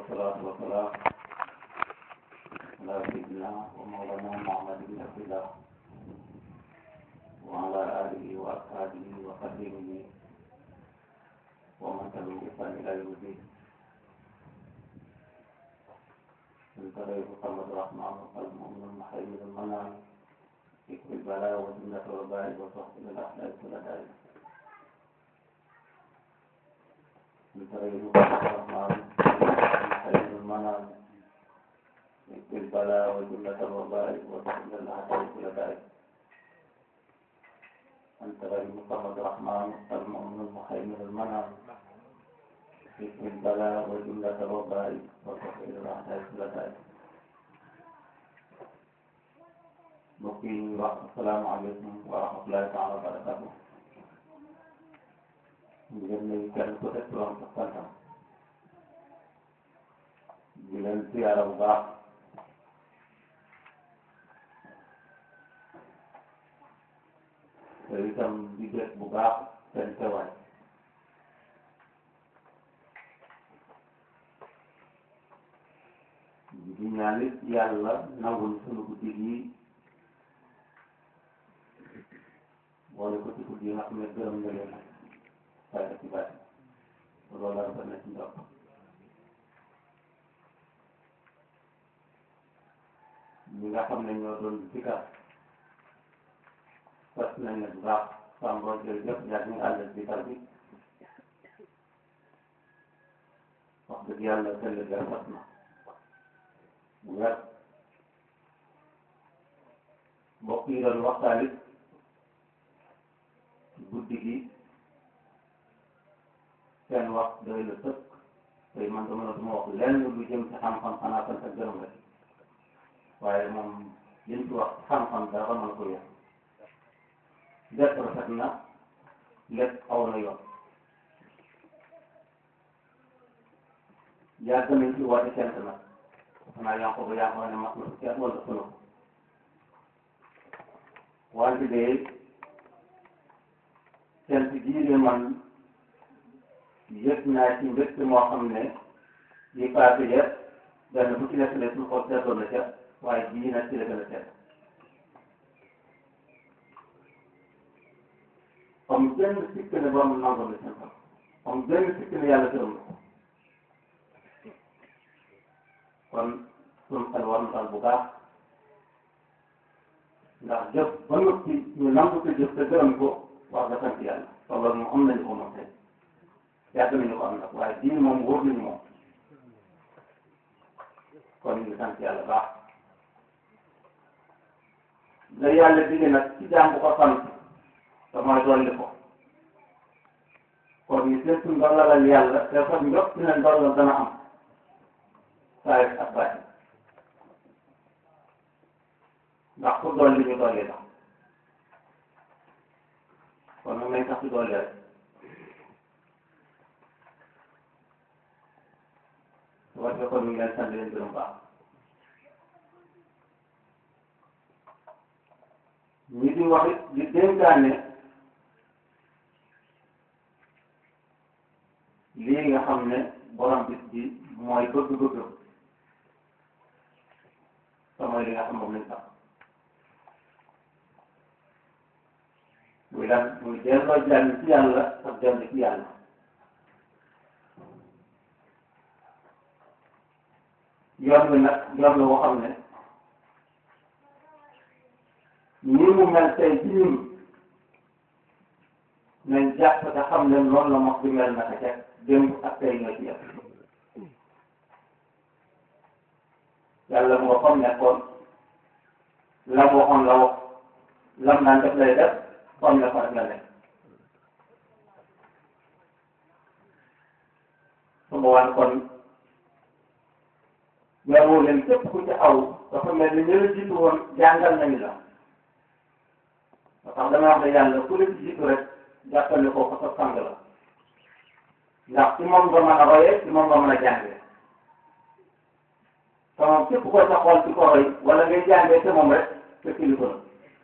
والصلاة والسلام على سيدنا ومولانا محمد بن عبد الله وعلى آله وأصحابه وخديمه ومن تبعهم بإحسان إلى يوم الدين من طريق محمد الرحمن وقلب مؤمن محيي المنام يكفي البلاء والجنة والباء وصحب الأحلام كل داعي من طريق محمد الرحمن محيي المنام يكفي البلاء والجنة والباء وصحب الأحلام كل داعي أنت غير محمد الرحمن المؤمن المحيي المنام بسم البلاء وجملة الوباء وتحويل الأعداء كل داء mbokki wax asalaamaaleykum wa rahmatulahi taala wa barakatu di leen nuyu kenn ku nekk turam ak santam di leen siyaara bu baax te itam di def bu baax seen teewaay di ñaan it yàlla nangul sunu guddi gi boole ko ci guddi yi nga xam ne gërëm na leen waaye ci bàyyi loolu la rafet na ci ndox ñi nga xam ne ñoo doon sikar fas nañ ne bu baax sàmbo jërëjëf yaa ngi àll sikar bi wax dëgg yàlla tëll ga fas na bu wér mbokk yi doon waxtaan it guddi gi seen wax doy la sëkk tey man dama duma wax lenn lu jëm ci xam-xam xanaa sant ak gërëm rek waaye moom liñ ci wax xam-xam dara mën ko yëg lépp rafet na lépp aw na yoon yàgg nañ ci woote cent nag xanaa yaa ko ba yaa ko ne mat na fukki at wala sunu wante de cent jii de man yëg naa ci mbégte moo xam ne yi paase yëpp benn bu ci nekk ne suñu xol seetoon na ca waaye bii nag ci la gën a seet comme benn sikk ne borom nangoon na seen xam comme benn sikk ne yàlla gërëm na ko kon suñu xel war na dal bu baax ndax jëf ba noppi ñu nangu ko jëf te gërëm ko wax nga sant yàlla te loolu moom am nañu ko moom tey yàgg nañu ko am nag waaye bii moom wóor nañu moom kon ñu ngi sant yàlla baax la yàlla digge nag ci jaam bu ko sant te mooy dolli ko kon ñu seet suñu ndollalal yàlla te fa njot ci ne ndollal dana am saa yu ak bàyyi ndax ku dolli ñu dolli la kon moom lañ tax ci dolli rek su ko defee kon ñu ngi leen sant leen gërëm baax ñi di wax it di dénkaane lii nga xam ne borom bis bi mooy bëgg-bëggam te mooy li nga xam moom lañ tax muy lan muy delloo jàll ci yàlla ak dellu ci yàlla yoon bi nag yoon la boo xam ne nii mu mel tey ci ñun nañ jàpp te xam ne noonu la mos di mel naka ca démb ak tey ñoo ci yem yàlla mu nga xam nekkoon la mu waxoon la wax lam naan def lay def comme ne ko rek la nekk su boobaa kon yow leen képp ku ci aw dafa mel ni ñu la jiitu woon jàngal nañu la ba tax dama wax ne yàlla ku la ci jiitu rek jàppal ne kooku sa sang la ndax ci moom nga mën a royee ci moom nga mën a jàngee te moom képp koo sa xool ci ko roy wala ngay jàngee te moom rek sa kilifa la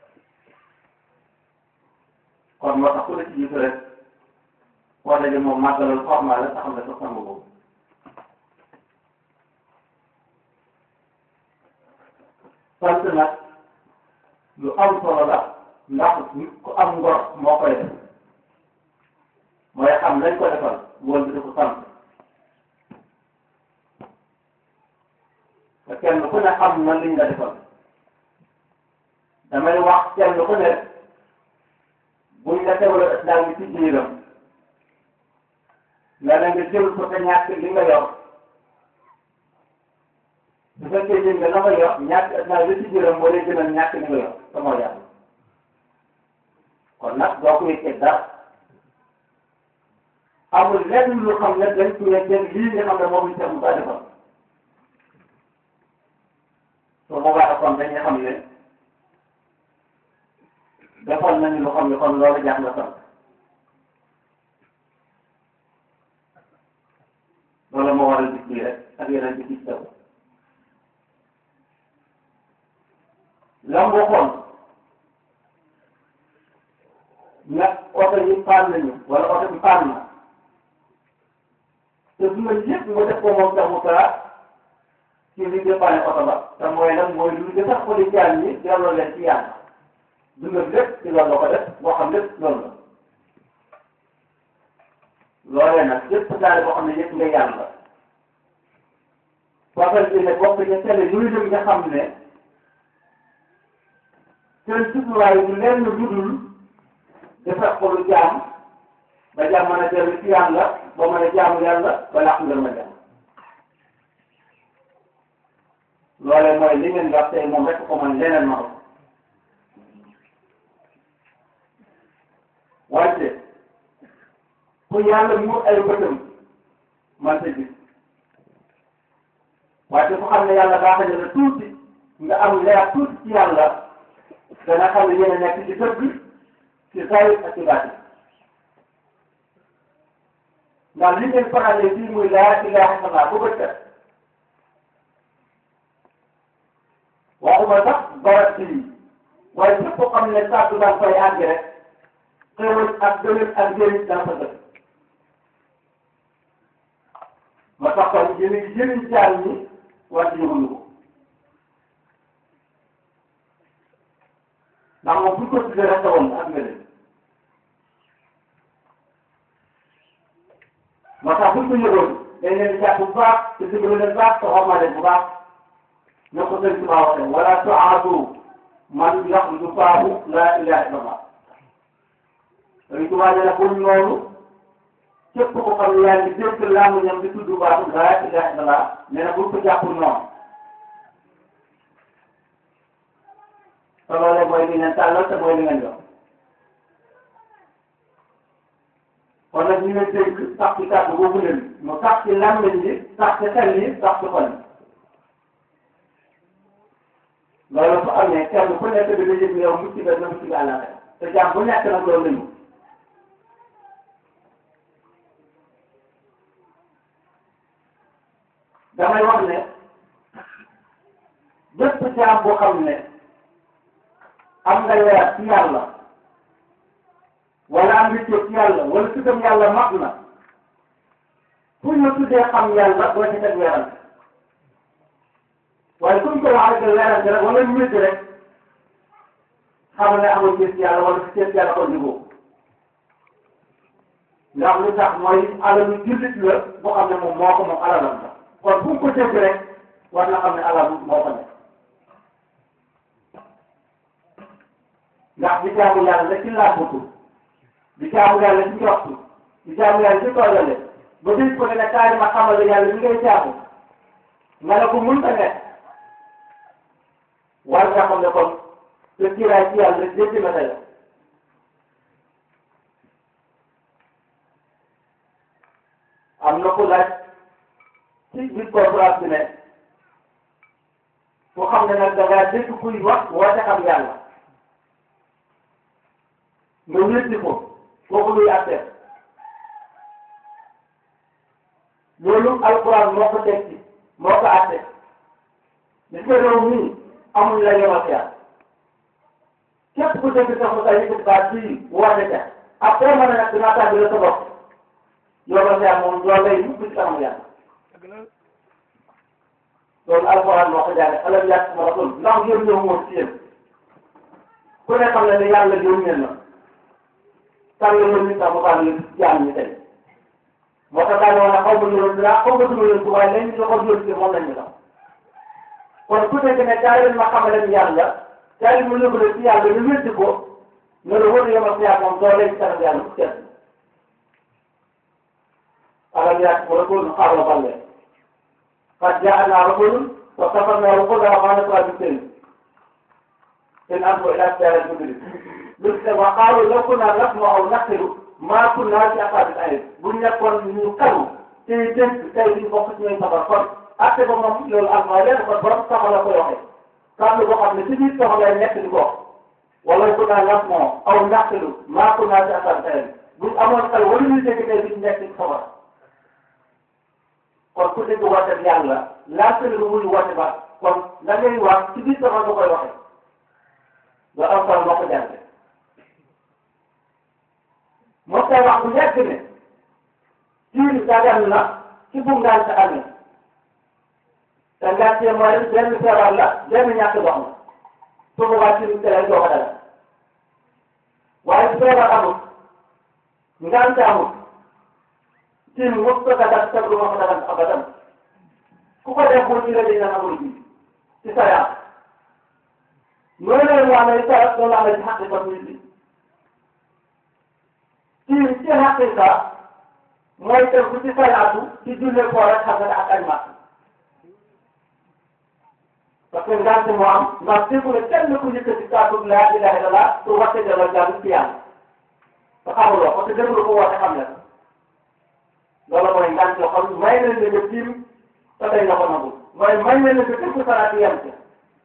kon moo tax ku la ci jiitu rek boo dajee moom màggalal xormaa la taxam ne sa sang boobu sant nag lu am solo la ndax nit ku am ngor moo koy def mooy xam lañ ko defal wóor bi di ko sant te kenn ku ne xam na liñ la defal damay wax kenn ku ne buñ la teewloo islam bi ci biiram nga ne nga jël ko te ñàkk li nga yor su fekkee jël nga la nga yor ñàkk islam bi ci biiram moo lay gënal ñàkk li nga yor te moo yàlla kon nag doo ko yëkkee dara amul lenn lu xam ne dañ ko yëkkee lii nga xam ne moom lañ mu kaa defal su boobaa kon dañuy xam ne defal nañu lu xam ne kon loolu jaax nga sant loolu moo waral bis bii rek ak yeneen bi ci taw lam waxoon nag oto yi paan nañu wala oto bi paan na te du ma yëpp nga def ko moom taxu kaa ci li dépanne oto ba te mooy nag mooy lu de sax ko di jaan ñi delloo leen ci yàlla dundal lépp ci loolu la ko def boo xam lépp loolu la loolee nag lépp daal boo xam ne yëpp nga yàlla waxal bi ne bokk ca télé yooyu dem nga xam ne seen jubluwaay du lenn lu dul defar ko lu jaam ba jaam mën a dellu ci yàlla ba mën a jaamu yàlla ba làq nga ma jaam loolee mooy li ngeen wax tey moom rek ko man leneen ma ko wante ku yàlla muur ay bëtam man sa gis wante ku xam ne yàlla baax na la tuuti nga am leer tuuti ci yàlla dana xam ne yéen a nekk ci dëgg ci zahir ak ci baatin ndax li ngeen farale fii muy laa ilaha illallah bu bëccëg waxuma sax barat ci lii waaye képp koo xam ne saa su daan fay àgg rek xéwal ak gëlëm ak njëriñ dana fa dëkk ma tax kon jëriñ jëriñ jaal ñi wante yëguñu ko ndax moom bu ñu ko tuddee rek tawoon ak nga leen moo tax bu ñu ko yëgoon dañ leen di jàpp bu baax te dimbali leen baax te xorma leen bu baax ne ko sëñ Tuubaa waxee wala tuaatu man yaxruju faahu laa ilaha illallah sëñ Tuubaa nee na buñ noonu képp ko xam ne yaa ngi dégg làmmiñam di tudd baatu laa ilaha illallah nee na buñ ko jàppul noonu te loolee mooy li ngeen tàllal te mooy li ngeen jox kon nag ñu ngi dégg sax ci kàddu boobu leen mu sax ci làmmiñ bi sax ci xel yi sax ci xol yi loolu bu amee kenn ku nekk dina yëg ne yow mucc nga na mucc nga àllaaxira te jàmm bu nekk nag loolu lañu damay wax ne bépp jaam boo xam ne am nga leer ci yàlla wala am nga ci yàlla wala tuddam yàlla mat na pour ñu tuddee xam yàlla doo ci teg weerante waaye suñ ko wax rek weerante rek wala ñu wéddi rek xam ne amul gis yàlla wala si gis yàlla ko jubóo ndax lu tax mooy alalu jullit la boo xam ne moom moo ko moom alalam la kon fu mu ko dégg rek war na xam ne alal moo ko nekk ndax di jaamu yàlla la ci làmbatu di jaamu yàlla ci njortu di jaamu yàlla ci toolale ba bis ko ne ne kaay ma xamal la yàlla li ngay jaamu nga ne ko mun ta nekk war nga xam ne kon te kiiraay ci yàlla jéggi na tey am na ku laaj ci biir conférence bi ne ku xam ne nag da ngaa dégg kuy wax woote xam yàlla nga wéddi ko kooku luy àtte loolu alquran moo ko teg ci moo ko àtte gis nga réew mii amul la yomal yàlla képp ku dégg sax mu tay yëkkati baat bii woote ca après ma ne nag dinaa tàgg la sa bopp yomal yàlla moom loolu lay mukk ci kanam yàlla loolu alxuraan moo ko jaare alam yàq ma rasul ndax yónni ñëw moo ci yéen ku ne xam ne ne yàlla yónnee na tànn yónni sax mu baax ñu jaam ñi tey moo tax daal wax xaw ma yónni laa xaw ma duma yónni waaye lañ ñu ko yónni moom lañ ñu xam kon ku nekk ne kaay leen ma xamal leen yàlla kaay leen ma yóbbu leen ci yàlla ñu wéddi ko ne la wóor yomal xiyaar moom doo leen kanam yàlla mu kenn alam yàq ma rasul xaar la balle qad jaa'anaa rasulun wa kafarnaa rusulan wa maa nasraa bi sëriñ in antum illaa fi dalaalin mubiin lu ci wa qaalu law kunnaa nasma'u aw naqilu maa kunnaa fi ashaabil sa'iir bu nekkoon ñu karu te dégg tey ñu bokk ci ñooy safar kon atte ba moom loolu alfa leen kon borom safar la koy waxee kàddu boo xam ne ci biir safar lay nekk di ko wala kunnaa nasma'u aw naqilu maa kunnaa fi ashaabil sa'iir bu amoon xel wala ñuy dégg tey duñ nekk ci safar kon ku dégg woote bi yàlla laajte lu muy woote ba kon la ngay wax ci biir safar nga koy waxee nga am solo moo ko jàngee moo koy wax bu yàgg ne jiw dagan na ci bu ngant amee te ngantee mooy benn feebar la benn ñàkk dox la su boobaa ci biir lay doog a dagal waaye su feebar amul ngant amul ci mos ko dagal te du ma ko dagal abadan ku ko def bu ñu la dañ na amul ji ci sa yaram noonu la ñu amee sa loolu amee ci xaqiqa nit bi ci ci xaqiqa mooy tënku ci salaatu ci jullee koor ak xam nga ak ay mat parce que ngant moo am ndax déggu ne kenn ku yëkkati kàddu laa ilaha illallah su waxte dala jàll ci yàlla te xamuloo parce que déglu ko woote xam ne loolu mooy ngant yoo xam may nañ la nga tiim te dañ la ko nangul mooy may nañ la nga déglu salaatu yem ci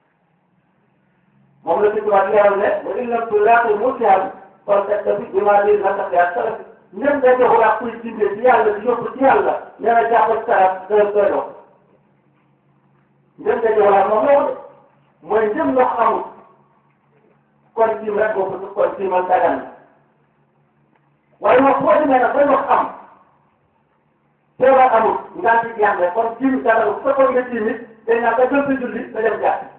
moom la ci tubaab leeral ne wa in lam tulaaqi murtihan kon teg bi bimaa di la tax yaa salafi ñëpp nga joxul ak kuy jindee ci yàlla di yóbbu ci yàlla nee na jàpp ci sarab doy doy dox ñëpp nga joxul ak moom la de mooy njëm ndox amul kon tiim rek boo ko kon tiimal dagan na waaye moom boo demee nag ba ndox am feebar amul ngaa ci jàng kon tiim dagan bu fekkoon nga tiim it day naan nga jël sa julli nga dem jàpp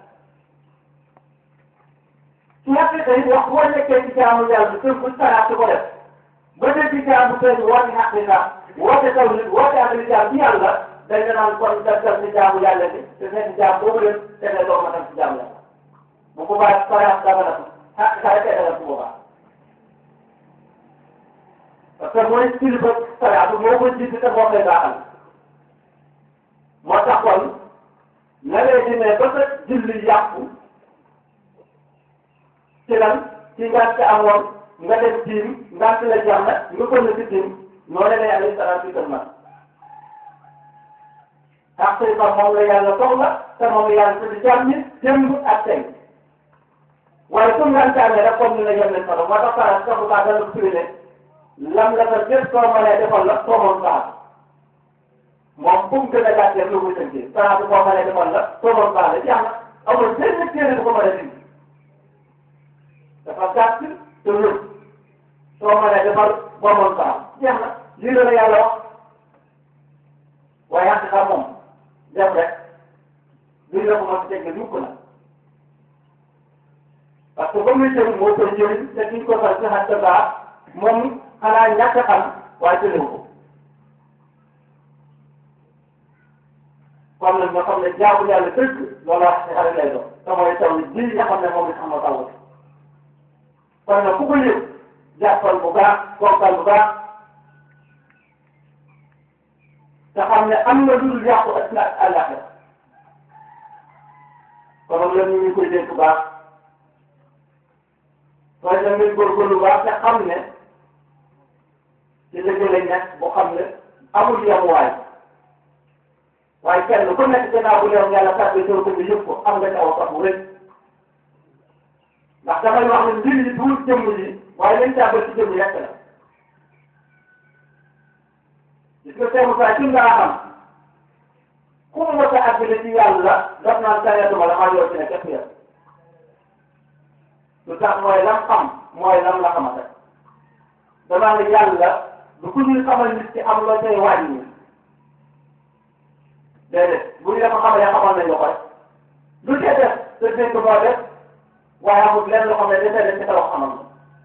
su yàqee tey wax boo nekkee ci jaamu yàlla tënk bu saraat ko def ba dee ci jaamu tey woote xaqiqa woote tawhid woote ak jaam ci yàlla dañ la naan kon daggal ci jaamu yàlla bi te nekk jaam boobu leen te ne doo ma tam ci jaamu yàlla bu boobaa saraat dama la ko xaqiqa rek dana bu boobaa parce que mooy kilifa saraat moo ko jiitu te moo koy baaxal moo tax kon na ngay demee ba sa julli yàqu ci lan ci ngant amoon nga dem tiim ngant la jeex na nga ko na ci tiim noonu lay alayhi salaatu wa salaam xaqiqa moom la yàlla soxla te moom la yàlla tudd jàmm ñi démb ak tey waaye comme ngant amee rek comme ni la yem leen solo moo tax saa sax bu baax dana ko firi ne lam la ko jël soo mënee defal la soo mën baax moom fu mu gën a gàttee lu muy tënkee saa bu boo mënee defal la soo mën baax la jeex na amul benn téere bu ko mën a dindi dafa gàtt te wér soo mënee defal boo mën baax jeex na lii la la yàlla wax waaye yàq xam moom def rek lii la ko mën a teg mukk na parce que ba muy jëm moo koy jëriñ te kiñ ko fal ci xatta baax moom xanaa ñàkk a xam waaye jëlewu ko kon nag nga xam ne jaamu yàlla dëgg loolu wax ci xarit lay doon te mooy taw ji nga xam ne moom la xam nga taw kon nag ku ko yëg jàppal bu baax bokkal bu baax te xam ne am na lu dul yàqu ak ak àllaxira kon la ñu ngi koy dégg baax waaye da ngay góorgóorlu baax te xam ne ci dëgg lañ nekk boo xam ne amul yemuwaay waaye kenn ku nekk gannaaw bu leen yàlla tàbbee soo ko yëpp ko am nga ci aw sax bu rëy ndax damay wax ne mbir yi duul jëmm yi waaye lañ tàbbal ci jëmm yekk la gis nga Seydou Moussa ci nga xam ku mu mos a àggale ci yàlla daf naan sayatuma la maa yor ci ne képp ya lu tax mooy lam xam mooy lam la xamante damaa ne yàlla du ku ñuy xamal nit ci am loo cay wàññi déedéet bu ñu la ko xamalee xamal nañ la ko rek lu cee def te dégg moo def waaye amul lenn loo xam ne dafay def ci sa wax xamal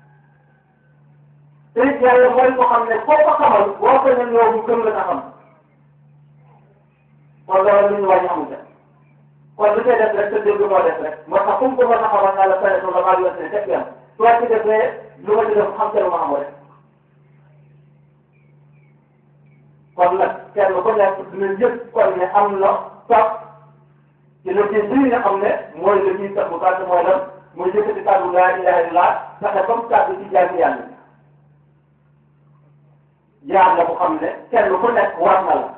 te it yàlla mooy ko xam ne foo ko xamal boo ko ñëw yow mu gëm la nga xam kon loolu lu ñu wàññi amul def kon lu cee def rek te dégg moo def rek moo tax fu mu ko mën a xamal naa la fayal la maa yónnee ne képp yam soo ci defee lu ma ci def xam te lu ma xamoo rek kon nag kenn ku nekk dina yëg kon ne am na sax ci le ci lii nga xam ne mooy le ñuy tax bu gàtt mooy lan mooy yëkkati kàddu laa ilaha illallah fexe comme kàddu ci jaami yàlla jaar la bu xam ne kenn ku nekk war na la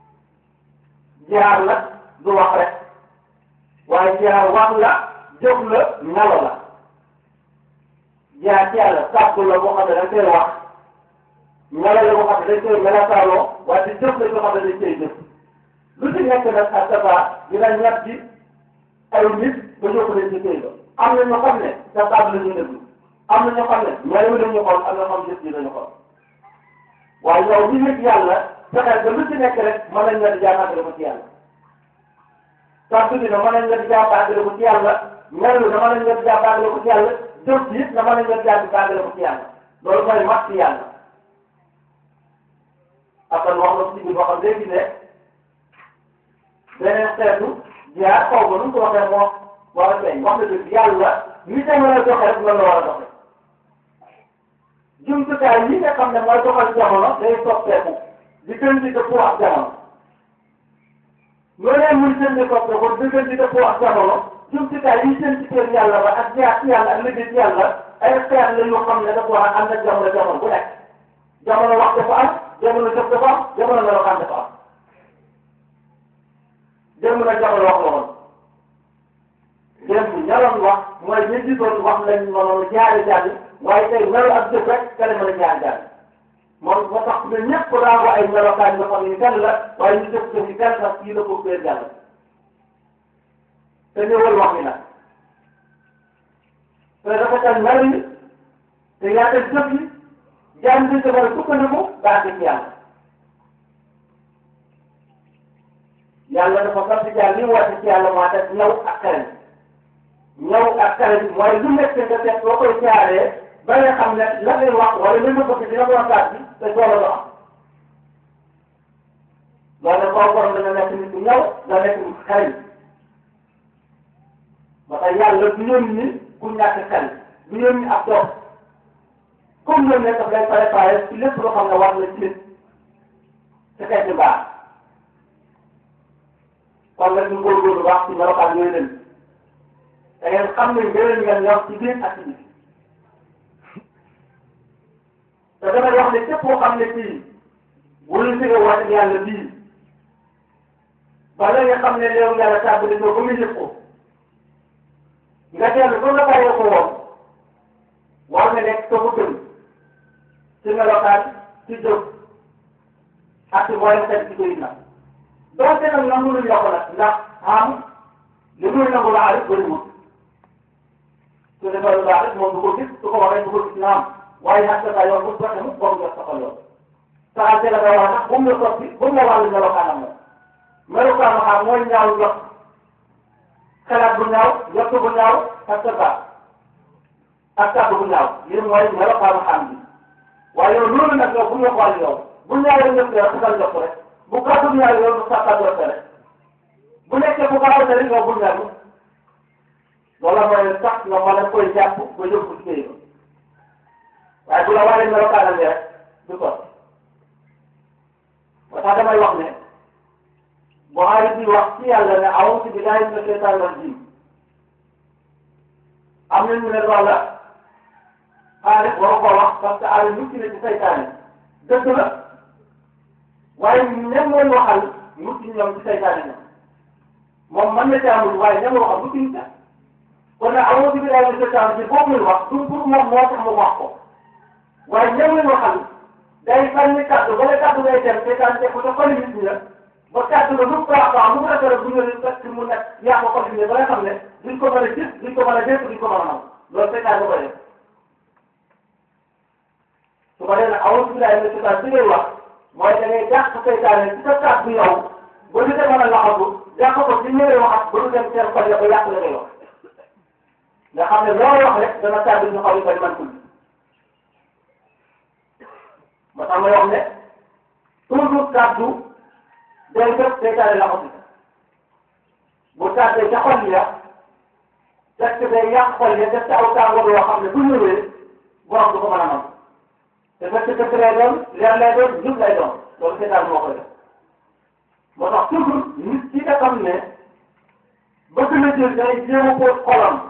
jaar nag du wax rek waaye jaar wax la jëf la nalo la jaar ci yàlla kàddu la boo xam ne dañ koy wax nalo la boo xam ne dañ koy melataaloo waaye di jëf la boo xam ne dañ koy jëf lu ci nekk nag ak sabaa dina ñett ci ay nit ba yóbbu leen ci këy ba am na ñoo xam ne sa kàddu la ñuy déglu am na ñoo xam ne melo la ñu xool am na ñoo xam ne jëf ji la ñu xool waaye yow li nekk yàlla fexeel ba lu ci nekk rek mën nañ la di jaamaatale ko ci yàlla kàddu gi na mën nañ la di jaamaatale ko ci yàlla melo na mën nañ la di jaamaatale ko ci yàlla jëf ji it na mën nañ la di jaamaatale ko ci yàlla loolu mooy mat ci yàlla après wax na ci biir boo xam léegi ne beneen xeetu jaar xaw ma nu mu ko waxee moo war a feeñ wax na dëgg yàlla ni jamono doxe rek loolu la war a doxe jumtukaay yi nga xam ne mooy doxal jamono day soppeeku di gën di dëppoo ak jamono loolee muy gën di soppeeku di gën di dëppoo ak jamono jumtukaay yi jëm ci kër yàlla ba ak jaar ci yàlla ak liggéey ci yàlla ay xeet la yoo xam ne dafa war a ànd ak jamono jamono bu nekk jamono wax dafa am jamono jëf dafa am jamono melokaan dafa am démb nag jamono wax la woon démb ñaroon wax mooy ñi gisoon wax lañ mënoon jaari jaari waaye tey melo ak jëf rek kale mën a jaari jaari moom moo tax ne ñëpp daa ko ay melokaan yoo xam ne gan la waaye ñu jëf jëf yi gan la kii la ko gën jàll te ñëwal wax yi nag te dafa tal melo yi te yaatal jëf yi jaam bi dafa sukkandiku baax ci yàlla yàlla dafa sant jaar li mu wàcc ci yàlla moo tax ñëw ak xarañ ñëw ak xarañ mooy lu nekk nga def boo koy jaaree ba nga xam ne la ngay wax wala li nga bëgg dina mën a taat bi te soo la am loolu nag koo borom dana nekk nit ku ñëw da nekk nit xarañ ba tax yàlla du yónni ku ñàkk xel du yónni ab dox comme ñoom ne daf lay préparé ci lépp loo xam ne war na ci nit te xeeti baax kon nag ñu góorgóorlu baax ci melokaan yooyu leen da ngeen xam ne ngëneel ngeen yor ci biir ak ci biir te damay wax ne képp koo xam ne kii wala si nga wàcc yàlla bii ba nga xam ne léew yàlla tàmbali ko ba muy yëg ko nga dellu ba nga bàyyee ko woon war nga nekk sa ko gën ci melokaan ci jëf ak ci mboolem xeet ci koy nag donc nag nangu luñ la ko nag ndax am li muy nangu laa rek bëriwul su defee lu baax rek moom du ko gis su ko waxee du ko gis naam waaye nag sa yoon bu fexe mu bokk nga soxal yoon saa la nga wax nag bu mu la soppi bu mu la wàllu melokaanam la melokaanam xam mooy ñaaw jot xalaat bu ñaaw jot bu ñaaw ak sa baax ak kàddu bu ñaaw lii mooy melokaanu xam bi waaye yow loolu nag yow bu ñu la ko wàllu yow bu ñaawee ñëpp yow su jot rek bu kàddu ñaar yow du sa kàddu rek bu nekkee bu gaaw a yow bul ñaar loolu mooy sax nga mën a koy jàpp ba yóbbu ci kër waaye bu la waree melokaanam bi rek du ko ba tax damay wax ne Buxaari bi wax ci yàlla ne a'uuzu billaahi mina shaytaani rajiim am na ñu ne walla xaalis waru ko wax parce que aari mucc na ci saytaane dëgg la waaye ñam leen waxal mucc ñoom ci saytaane ñoom moom mën na caa mucc waaye ñam waxal mucc ñu ca kon nag a'uuzu billaahi mina shaytaani rajiim boobu muy wax du pour moom moo tax mu wax ko waaye ñam leen waxal day sànni kàddu ba la kàddu ngay dem saytaane teg ko ca xoli nit ñi la ba kàddu la lu baax baax lu mu rafetlu bu ñëwee fekk mu nekk yaa ko continué ba nga xam ne duñ ko mën a gis duñ ko mën a dégg duñ ko mën a nam loolu saytaane ko def su ko defee nag a'uuzu billaahi mina shaytaani bi ngay wax mooy da ngay jàpp saytaane ci sa kàddu yow ba ñu demoon a laxatu yàq ko ci ñëwee waxat ba ñu dem seen xol ya ba yàq la ngay wax nga xam ne loo wax rek dana tàbbi ñu xaw yi bari man tudd ba tax may wax ne toujours kàddu day def seytaane laxatu bu tàbbee ca xol ya fekk day yàq xol ya def ci aw tàngoor yoo xam ne bu ñëwee borom du ko mën a mën te fekk dëkk lay doon leer lay doon jub lay doon loolu seytaan moo koy def moo tax toujours nit ki nga xam ne bëgg na jël day jéem a fóot xolam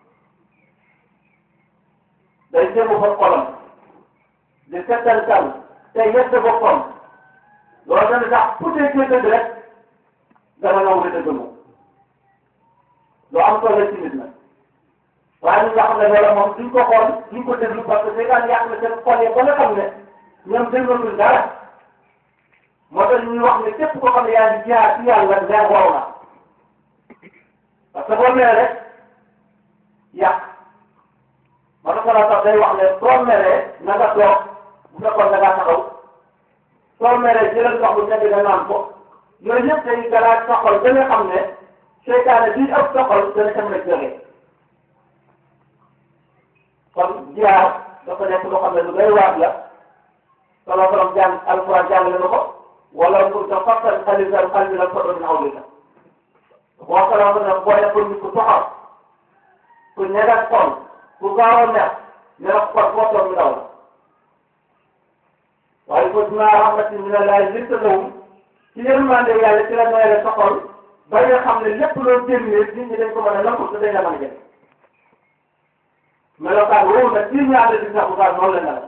day jéem a fóot xolam di settantal te yedd boppam loolu dana tax ku dee cee dëgg rek dana nangu di dëgg moom lu am solo ci nit nag waaye ñi nga xam ne loolu moom duñ ko xool duñ ko déglu parce que seytaan yàq na seen xol yi ba nga xam ne ñoom déglootuñ dara moo tax ñuy wax ne képp koo xam ne yaa ngi jaar ci yàlla nga waw na parce que boo meree rek yàq ma tax la sax day wax ne soo meree na nga toog bu fekkoon da ngaa taxaw soo meree jëlal ndox bu nekk nga naan ko yooyu yëpp day galaat sa xol ba nga xam ne seytaane bii ëpp sa xol dana ca mën a jógee kon jiyaar dafa nekk loo xam ne lu doy waar la solo borom jàng alquran jàngale na ko wala pour que fàttal xalisal xalbi la sodo min hawlika boo ko la ne boo def pour nit ku soxor ku ñegal xol ku gaaw a neex ne la xol foo toog ñu daw la waaye ko dinaa rahmatin min allahi linta lawum ci yërmande yàlla ci la noyale sa xol ba nga xam ne lépp loo génnee nit ñi dañ ko mën a nangu te dañ la mën a jël melokaan woowu nag kii ñaata di sax bu baax noonu la mel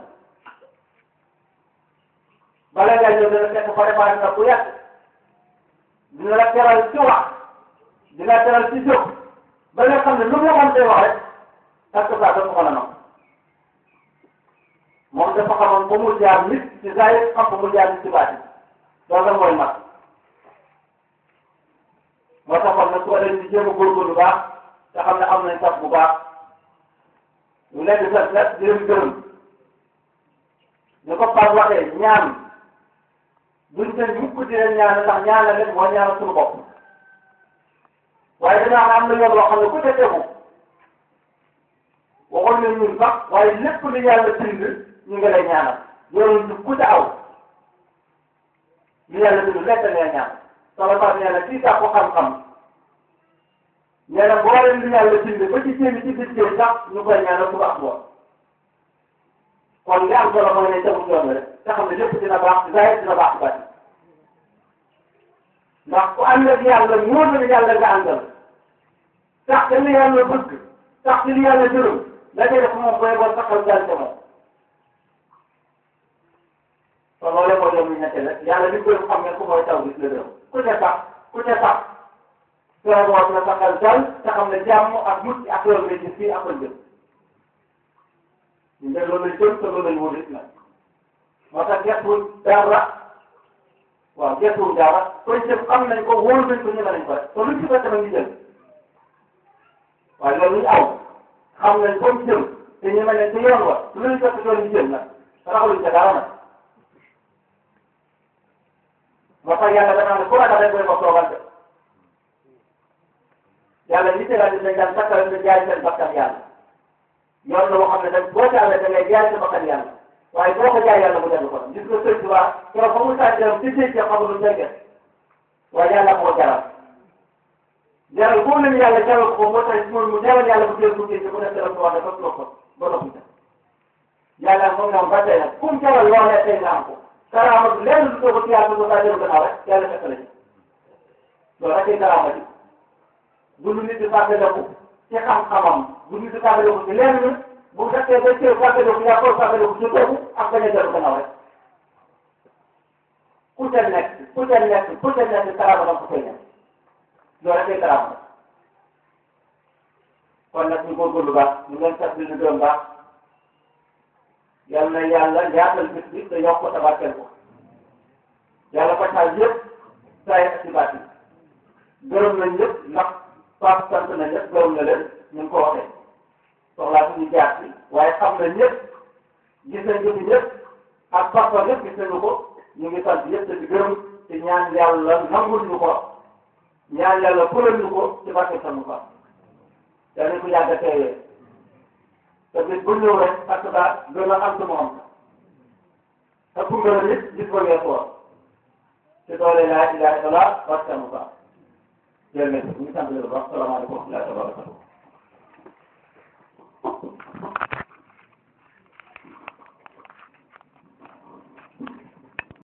bala ngaa ñëw dana fekk préparé na bu yàgg dina la teral ci wax dina la teral ci jóg ba nga xam ne lu mu la mën wax rek parce que ça dafa ko mën a nangu moom dafa xamoon ba mu jaar nit ci zaahir xam ba mu jaar nit ci baatin loolu la mooy mat moo taxoon nag su ko defee di jéem a góorgóorlu bu baax te xam ne am nañ sax bu baax ñu leen di sant nag di leen gërëm ñu ko Pape waxee ñaan buñ leen mukk di leen ñaan ndax ñaanal leen moo ñaanal suñu bopp waaye dinaa am na yoon loo xam ne ku ca tegu waxoon nañ ñun sax waaye lépp lu yàlla bind ñu ngi lay ñaanal yoonu ñu ku ca aw lu yàlla bind lekk ngay ñaan sala Pape nee na kii sax ko xam-xam nee na boo leen lu yàlla bind ba ci jéem ci biir sax ñu koy ñaanal suba ak ngoon kon li am solo mooy ne tegu yoon rek te xam ne lépp dina baax zaahir dina baax bati ndax ku ànd ak yàlla ñoo na yàlla nga àndal tax te li yàlla bëgg tax te li yàlla gërëm la koy def moom booy bon saxal daal ca moom kon loolee mooy yoon ñu nekk rek yàlla li koy xam ne ku mooy taw gis la gërëm ku ca sax ku ca sax soo boot na saxal dal te xam ne jàmm ak mucc ak loolu ngay gis fii ak ëllëg ñu ne loolu lañ jëm te loolu lañ wóor it nag moo tax gëstuwul dara waaw gëstuwul dara koy jëf xam nañ ko wóor nañ ko ñeme nañ ko rek te luñ ci fekk nag ñu jël waaye loolu ñu aw xam nañ ko jëm te ñeme nañ te yoon wa lu ñu fekk yoon ñu jël nag raxaluñ ca dara nag moo tax yàlla danaa ne ku ragal rek mooy ko toogal de yàlla li ci rajo dañ daan takkal nga jaay seen bakkan yàlla yoon la boo xam ne dañ boo jaaree da ngay jaay sa bakkan yàlla waaye boo ko jaay yàlla mu dellu ko gis nga sëñ Tuubaa keroog ba mu sànni ci géej gi xamul lu fekkee waaye yàlla moo jaral jaral boobu lañu yàlla jaral ko moo tax moom mu jaral yàlla bu jël bu géej gi mu def dara mu wax dafa toog ko ba noppi sax yàlla moom ñoom ba tey nag fu mu jaral loolee tey nga am ko karaama bi lenn du toog ci yàlla bu saa jël gannaaw rek yàlla fekk la ci loolu rek ay karaama bi bu lu nit di fàttaliku ci xam-xamam bu nit di fàttaliku ci lenn bu fekkee ba cee fàttaliku yaa ko fàttaliku ci boobu ak bañ a dellu gannaaw rek ku ca nekk ku ca nekk ku ca nekk karaama danga ko koy nekk loolu rek ay karaama kon nag ñu góorgóorlu baax ñu leen sax di gërëm baax yal na yàlla yaatal bis bi te yokk ko tabarkeel ko yàlla fajal yëpp saa yi ak ci baat yi gërëm nañ ñëpp ndax Pape sant na ñëpp gërëm na leen ñu ngi ko waxee soxlaa suñu jaar ci waaye xam na ñëpp gis nañ jëfi ñëpp ak parfois ñëpp gis nañu ko ñu ngi sant ñëpp te di gërëm te ñaan yàlla nangul ñu ko ñaan yàlla fulal ñu ko ci barke sa Moussa yal nañ ko yàgg a teewee te bis bu ñëw rek parce que gën a am ci moom te pour gën a nit gis ko ngeen ko te doole laa ilaha illallah barke sa Moussa jërëjëf ñu sant leen bu baax salaamaaleykum wa rahmatulah wa barakatuh